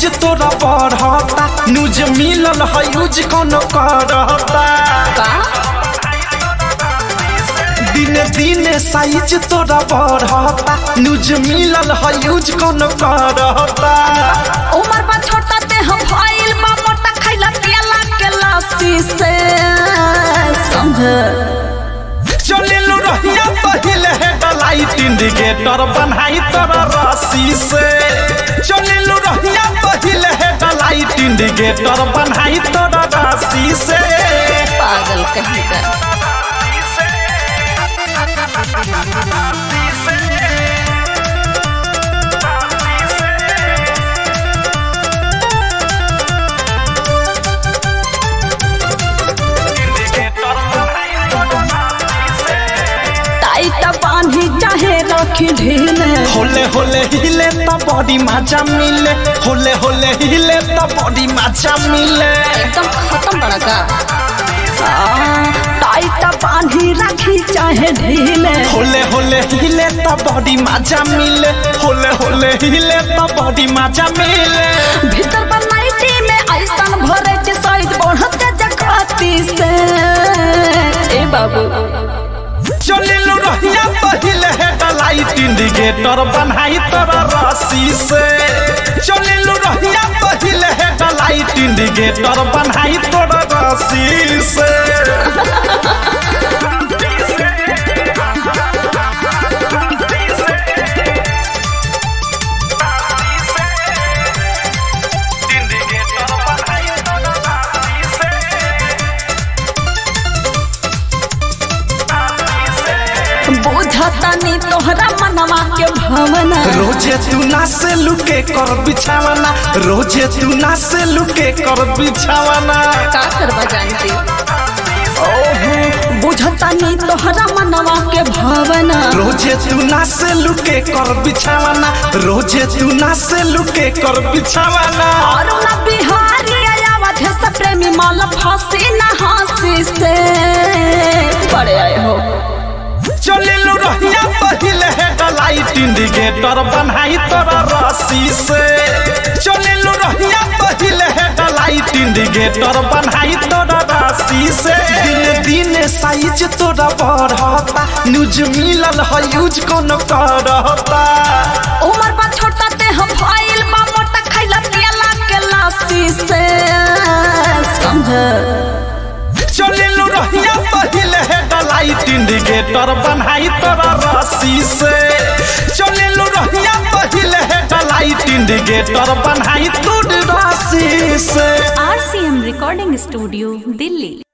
size तोरा बढ़ता news मिलल है यूज कौन करता का दिने दिने साइज तोरा बढ़ता न्यूज मिलल है यूज कौन करता उमर बा छोटा ते हम भइल बा मोटा खैला पियला के लस्सी से समझ चलिलु रहिया पहिले हेडलाइट इंडिकेटर बनाई तोरा रस्सी से चलिलु रहिया पहिले हेडलाइट इंडिकेटर बनाई तोरा रस्सी से पागल कहीं का टाइट बांधी चाहे रखी ढीले होले होले हिले त बॉडी मजा मिले होले होले हिले त बॉडी मजा मिले एकदम खत्म बड़ा का टाइट बांधी रखी चाहे ढीले होले होले हिले त बॉडी मजा मिले होले होले हिले त बॉडी मजा मिले भीतर बनाइटी में ऐसन भरे के साइड बढ़ते जगती से ए बाबू चलिलु रहिया पहिले हेडलाइट इंडिकेटर बनाई तोरा रस्सी से चलिलु रहिया पहिले हेडलाइट इंडिकेटर बनाई तोरा रस्सी से बुझता नी तोहरा मनवा के भावना रोजे तू ना से लुके कर बिछावना रोजे तू ना से लुके कर बिछावना का करवा जानती ओहो बुझता नी तोहरा मनवा के भावना रोजे तू ना से लुके कर बिछावना रोजे तू ना से लुके कर बिछावना और ना बिहारी आयावत है सब प्रेमी माल फांसी ना हंसी से बड़े आए हो चलिलु रहिया पहिले हेडलाइट इंडिकेटर बनाई तोरा रस्सी से चलिलु रहिया पहिले हेडलाइट इंडिकेटर बनाई तोरा रस्सी से दिन दिन साइज तोरा बढ़ता न्यूज मिलल है यूज कौन करता उमर बा छोटा ते हम भइल बा मोटा खैला पियला के लस्सी से समझ चलिलु रहिया पहिले हेडलाइट इंडिकेटर बनाई तोरा रस्सी से चलिलु रहिया पहिले हेडलाइट इंडिकेटर बनाई तोरा रस्सी से आरसीएम रिकॉर्डिंग स्टूडियो दिल्ली